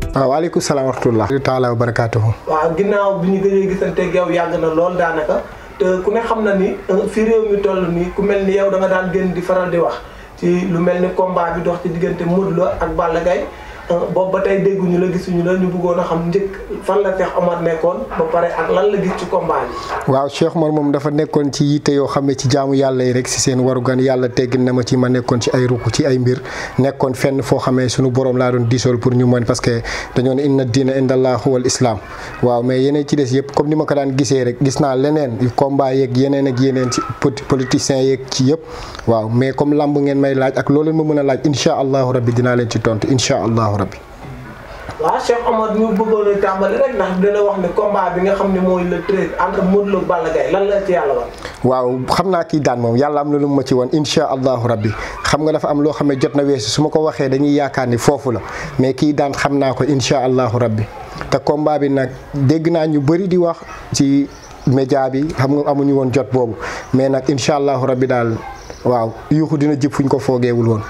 waaw waaleykum salaam wa rahmatulah. taala wa barakaatuhu. waaw ginnaaw bi ñu gëjee gisanteeg yow yàgg na lool daanaka te ku ne xam na ni fi réew mi toll nii ku mel ni yow da nga daan gën di faral di wax ci lu mel ni combat bi dox ci diggante Modou Lo ak Balla Gaye boobu ba tey dégguñu la gisuñu la ñu bëggoon a xam njëkk fan la Cheikh Omar nekkoon ba pare ak lan la gis ci combat bi. waaw Cheikh Omar moom dafa nekkoon ci yitte yoo xam ne ci jaamu yàlla yi rek si seen warugan yàlla teggin na ma ci ma nekkoon ci ay ruku ci ay mbir nekkoon fenn foo xamee sunu borom laa doon diisool pour ñu mën parce que dañoo ne inna diina indallah huwal islam waaw mais yeneen ci des yëpp comme ni ma ko daan gisee rek gis naa leneen combat yeeg yeneen ak yeneen ci politiciens yeeg ci yëpp waaw mais comme lamb ngeen may laaj ak loolu ma mën a laaj incha allahu rabbi dinaa leen ci tontu incha allahu rabbi. waaw Cheikh Omar ñu bëggoon a tàmbali rek ndax dina wax ne combat bi nga xam ne mooy le treize entre Modou Lo ak Balla Gaye lan la ci yàlla wan. waaw xam naa kii daan moom yàlla am na lu mu ma ci woon incha allahu rabbi xam nga dafa am loo xam ne jot na weesu su ma ko waxee dañuy yaakaar ni foofu la mais kii daan xam naa ko incha allahu rabbi te combat bi nag dégg naa ñu bëri di wax ci média bi xam nga amuñu woon jot boobu mais nag incha allahu rabbi daal waaw yuuxu dina jib fuñ ko foogeewul woon.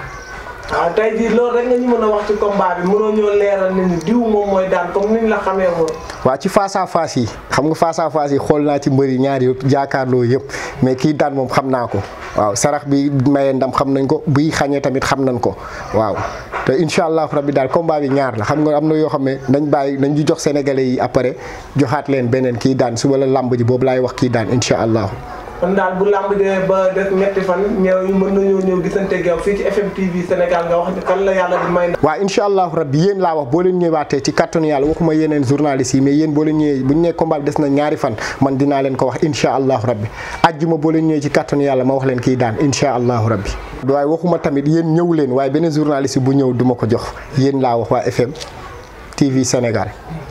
waaw tey jii loolu rek nga ñu mën a wax ci combat bi mënoo ñoo leeral ne ni diw moom mooy daan comme niñ la xamee woon. waaw ci face à face yi xam nga face à face yi xool naa ci mbëri ñaari yëpp jaakaarloo yëpp mais kii daan moom xam naa ko waaw sarax bi maye ndam xam nañ ko buy xañee tamit xam nañ ko waaw te incha allahu rabbi daal combat bi ñaar la xam nga am na yoo xam ne dañ bàyyi dañ di jox sénégalais yi après joxaat leen beneen kii daan suba la lamb ji boobu laay wax kii daan incha allahu. kon daal bu lamb dee ba def ñetti fan ñëw mën nañoo ñëw gisante yow fii ci FM TV Sénégal nga wax ni kan la yàlla di may. waaw incha allahu rabbi yéen laa wax boo leen ñëwaatee ci kattanu yàlla waxuma yeneen journalistes yi mais yéen boo leen ñëwee bu ñu nee combat bi des na ñaari fan man dinaa leen ko wax incha allahu rabbi ajjuma boo leen ñëwee ci kattanu yàlla ma wax leen kii daan incha allahu rabbi waaye waxuma tamit yéen ñëw leen waaye beneen journaliste bu ñëw duma ko jox yéen laa wax waa FM TV Sénégal